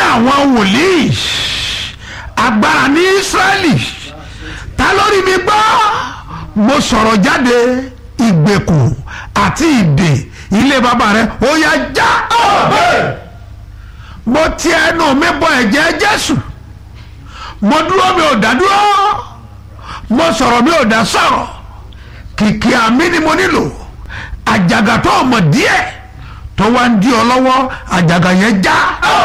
àwọn wòlíì agbára ní Ísírẹ́lì ta lórí mi gbọ́ mo sọ̀rọ̀ jáde ìgbèkùn àti ìdè ilé bàbá rẹ ó yá já mo ti ẹnu mi bọ ẹ̀jẹ̀ Jésù mo dúró mi ò dá dúró mo sọ̀rọ̀ mi ò dá sọ̀rọ̀ kìkì àmì ni mo nílò àjàgà tó o mọ̀ díẹ̀ tó wá ń di ọ lọ́wọ́ àjàgà yẹn já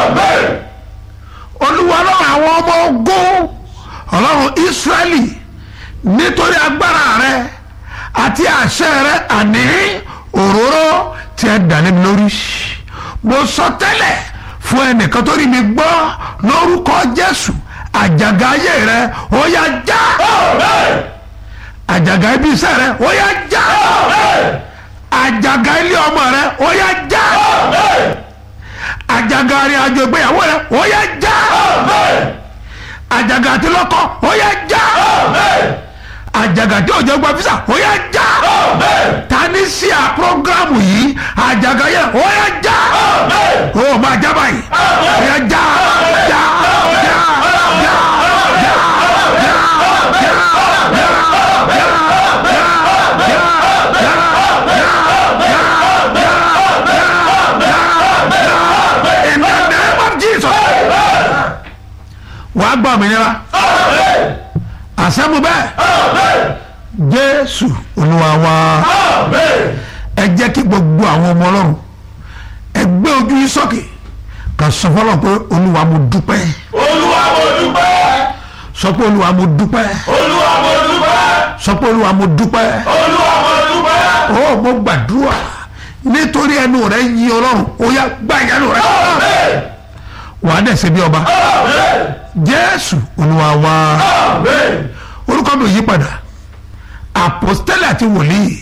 olúwa ọlọ́run àwọn ọmọ ogun ọlọ́run Ísírẹ́lì nítorí agbára rẹ àti àṣẹ rẹ àní òróró tí ẹ dà lémi lórí mo sọ tẹ́lẹ̀ fún ẹnìkan tó rí mi gbọ́ lórúkọ Jésù àjàgà ayé rẹ ó yá já àjàgà ibi iṣẹ́ rẹ ó yá já àjàgà ilé ọmọ rẹ ó yá já àjàgà arìn àjò ìgbéyàwó rẹ ó yá já àjàgà àti lọ́kọ ó yá já àjàgà tí òjò gba fisa ó yá já tani sí a programu yìí àjàgà yẹ ó yá já ó máa já báyìí ó yá já já já já já. In the name of Jesus. wàá gbọ́ òmìnira àṣẹ́mu bẹ́ẹ̀ jésù olúwa wa ẹ jẹ́ kí gbogbo àwọn ọmọ ọlọ́run ẹ gbé ojú yín sókè kà sọ fọlọ́ pé olúwa mo dúpẹ́ olúwa mo dúpẹ́ sọ pé olúwa mo dúpẹ́ olúwa mo dúpẹ́ sọ pé olúwa mo dúpẹ́ olúwa mo dúpẹ́. ó mo gbàdúrà nítorí ẹnu rẹ yí ọlọ́run ó yá gbá ìyanu rẹ Amen. wàá dẹ̀ ṣe bí ọba Amen. jésù olúwa wa. Amen. orúkọ mi ò yí padà apostole àti wòlíì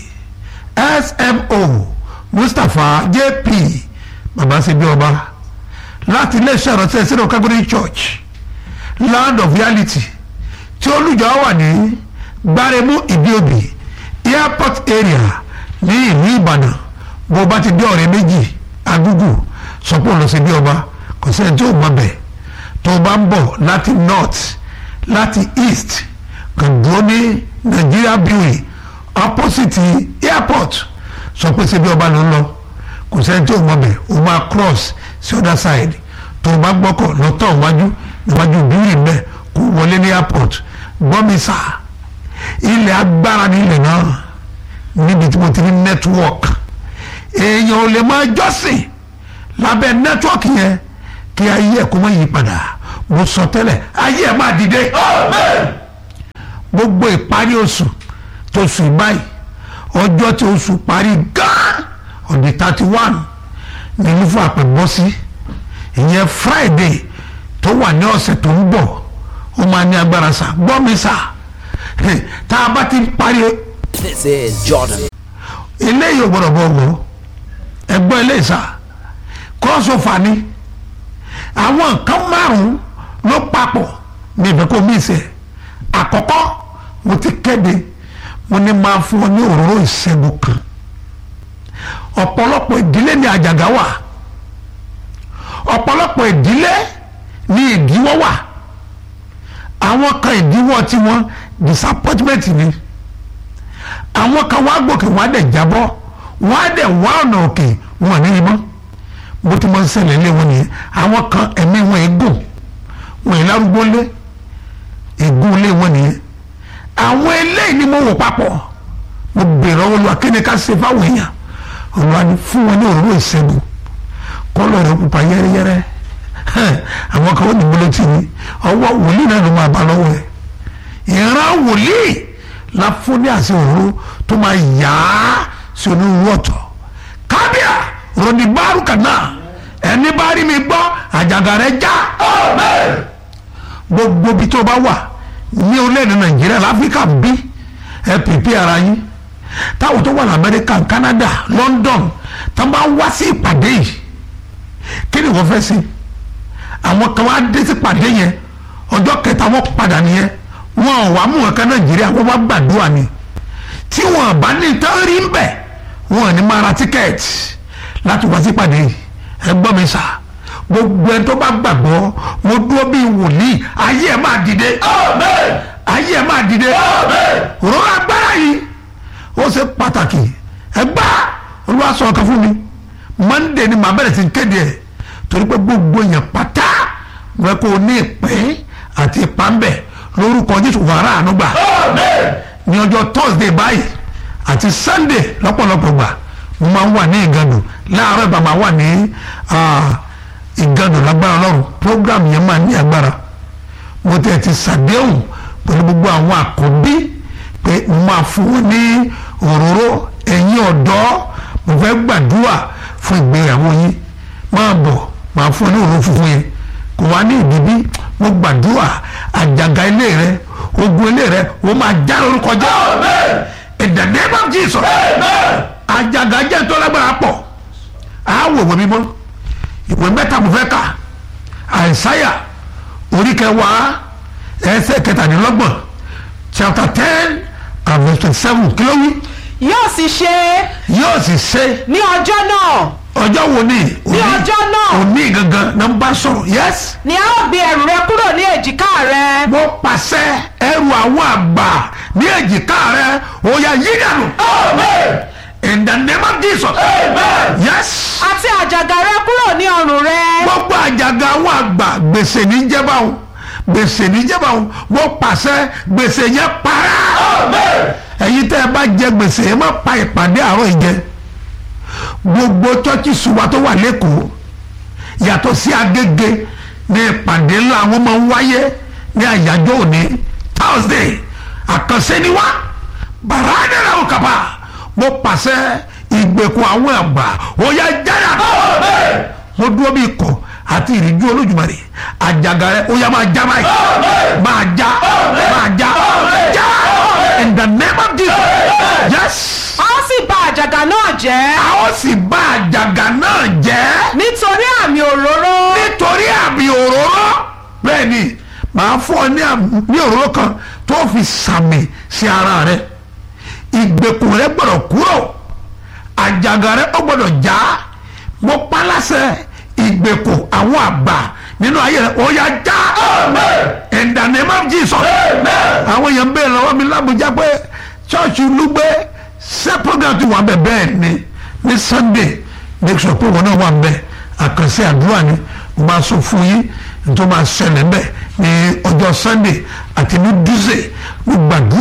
smo mustapha jp baba ṣebí ọba láti iléeṣẹ́ ìrọ̀tẹ́ sínú calgary church land of reality tí olùjọ wà ní gbáremú ìdíòbí airport area ní ìlú ìbàdàn bó bá ti dé ọ̀rẹ́ méjì agúgù sọpọ̀ lọ ṣebí ọba kò sẹ́ni tí ò mọ̀ bẹ́ẹ̀ tó o bá ń bọ̀ láti north láti east kàn dúró ní Nigeria brewery opposite airport sọ pé ṣebí ọba ló ń lọ kò sẹ́ni tí ò mọ̀ bẹ̀ o máa cross sí other side tó o bá gbọ́kọ̀ lọ́tọ̀ wájú níwájú brewery bẹ́ẹ̀ kó wọlé ní airport gbọ́mi sá ilẹ̀ agbára ní ilẹ̀ náà níbi tí mo ti ní network èèyàn ò lè máa jọ́sìn lábẹ́ network yẹn kí ayé ẹ̀ kó má yí padà mo sọ tẹ́lẹ̀ ayé ẹ̀ máa dìde Amen. gbogbo ìparí oṣù tó sùn báyìí ọjọ́ tí oṣù parí gan on the thirty one ní lúfọ àpẹ̀bọ́ sí ìyẹn friday tó wà ní ọ̀sẹ̀ tó ń bọ̀ ó máa ní agbára sá gbọ́ mi sá tá a bá ti parí This is Jordan. eléyìí ò gbọ́dọ̀ bọ̀ wọ́ ẹgbọ́n eléyìí sá crossover ni àwọn nǹkan márùn-ún ló papọ̀ ní ìfẹ́ kó mí sẹ́ àkọ́kọ́ mo ti kéde mo ní máa fún ọ ní òróró ìṣẹ́gun kan ọ̀pọ̀lọpọ̀ ìdílé ní àjàgà wà ọ̀pọ̀lọpọ̀ ìdílé ní ìdíwọ́ wà àwọn kan ìdíwọ́ tiwọn disappointment ni àwọn kan wá gòkè wọ́n á dẹ̀ jábọ́ wọ́n á dẹ̀ wá ọ̀nà òkè wọn ní ìmọ̀ bó ti máa ń ṣẹlẹ̀ lé wọn nìyẹn àwọn kan ẹ̀mí wọn ègùn wọn ì lárúgbó lé ègún lé wọn nìyẹn àwọn eléyìí ni mo wò papọ̀ mo bèrè ọwọ́ lọ́wọ́ kí ni ká ṣe fáwọn èèyàn olùwà ni fún wọn ní òróró ìṣẹ́gun kọ́lọ̀ rẹ̀ pupa yẹ́rẹ́yẹ́rẹ́ Hẹ́n, àwọn kan ó ní bolo tì ní ọwọ́ wòlíì náà ló máa bá lọ́wọ́ ẹ̀ ìran wòlíì la fún ní àṣẹ òróró tó máa yá sí onírúurú ọ̀tọ̀ kábíà ròdì bárùkà náà ẹni bá rí mi gbọ́ àjàgà rẹ̀ já Amen. gbogbo bí tó bá wà ní orílẹ̀-èdè nàìjíríà láfíríkà bí ẹ pèpè ara yín táwọn tó wà ní amẹ́ríkà canada london tá bá wá sí ìpàdé yìí kí ni wọ́n fẹ́ sí àwọn kan wá dé sí ìpàdé yẹn ọjọ́ kẹta wọ́n padà nìyẹn wọn ò wá mú wọn kan nàìjíríà wọ́n wá gbàdúrà ni tí wọn bá ní tán rí ń bẹ̀ wọn ò ní máa ra tíkẹ́ẹ̀tì láti wá sí ìpàdé yìí ẹ gbọ́ mi sà gbogbo ẹni tó bá gbàgbọ́ mo dúró bí wòlíì ayé ẹ̀ máa dìde Amen. ayé ẹ̀ máa dìde Amen. òróró agbára yìí ó ṣe pàtàkì ẹgbà olúwa sọ ọkàn fún mi monday ni màá bẹ̀rẹ̀ sí kéde ẹ̀ torí pé gbogbo èèyàn pátá wọ́n kó ní ìpín àti ìpàmbẹ̀ lórúkọ jésù wàrà ànúgbà Amen. ní ọjọ́ thursday báyìí àti sunday lọ́pọ̀lọpọ̀ gbà mo máa ń wà ní ìgànnù láàárọ̀ ìgbà máa wà ní ah, ìgànnù lágbára ọlọ́run program yẹn máa ní agbára mo tẹ̀ ti ṣàdéhùn pẹ̀lú gbogbo àwọn àkọ́bí pé mo máa fún wọn ní òróró ẹ̀yin ọ̀dọ́ mo fẹ́ gbàdúrà fún ìgbéyàwó yín máa bọ̀ máa fún ẹ ní òróró funfun yẹn kò wá ní ìdíbí mo gbàdúrà àjàgà ilé rẹ ogun ilé rẹ ó máa já lórúkọ jẹ́ Amen. in the name of Jesus Amen. àjàgà jẹ́ tó lágbára pọ̀ àwọ̀ ìwé mímọ́ ìwé mẹ́ta mo fẹ́ kà àìsáyà orí kẹwàá ẹsẹ̀ kẹtàdínlọ́gbọ̀n chapter ten and verse twenty seven kí ló wí yóò sì ṣe yóò sì ṣe ní ọjọ́ náà ọjọ́ wo ni ní ọjọ́ náà òní gangan náà ń bá sọ̀rọ̀ yes ni a ó gbé ẹrù rẹ kúrò ní èjìká rẹ mo pàṣẹ ẹrù àwọn àgbà ní èjìká rẹ ó yá yí dànù Amen. in the name of Jesus Amen. yes. àti àjàgà rẹ kúrò ní ọrùn rẹ gbogbo àjàgà àwọn àgbà gbèsè ní jẹba o gbèsè ní jẹba o wọ́n pàṣẹ gbèsè yẹn para Amen. ẹ̀yin tẹ́ ẹ bá jẹ gbèsè ẹ má pa ìpàdé àárọ̀ ìjẹ gbogbo chọ́ọ̀chì ṣùgbọ́n tó wà lẹ́kọ̀ọ́ yàtọ̀ sí agége ní ìpàdé ńlá àwọn máa ń wáyé ní àyájọ́ òní thursday àkànṣe ni wá bàrádẹ́rẹ́ ò kàbà mo pàṣẹ ìgbèkùn àwọn àgbà ó yá jáde Amen. mo dúró bí ikọ̀ àti ìrìnjú olójúmọ̀rẹ́ àjàgà rẹ ó yá máa já báyìí Amen. máa já máa já Amen. já in the name of Jesus yes a ó sì bà àjàgà náà jẹ́ a ó sì bá àjàgà náà jẹ́ nítorí àmì òróró nítorí àmì òróró bẹ́ẹ̀ ni màá fún ọ ní àmì- ní òróró kan tó fi sàmì sí ara rẹ ìgbèkùn rẹ gbọ́dọ̀ kúrò àjàgà rẹ ó gbọ́dọ̀ já mo pa láṣẹ ìgbèkùn àwọn àgbà nínú ayé rẹ ó yá já Amen. in the name of Jesus Amen. àwọn èèyàn ń bèèrè lọ́wọ́ mi lábújá pé ṣọ́ọ̀ṣì lúgbé ṣé program ti wà bẹ́ẹ̀ bẹ́ẹ̀ ni ní sunday make sure pé wọn náà wà bẹ́ẹ̀ àkànṣe àdúrà ni mo máa sọ fún yín tó máa ṣẹlẹ̀ bẹ́ẹ̀ ní ọjọ́ sunday àti ní dúzẹ̀ mo gbàdúrà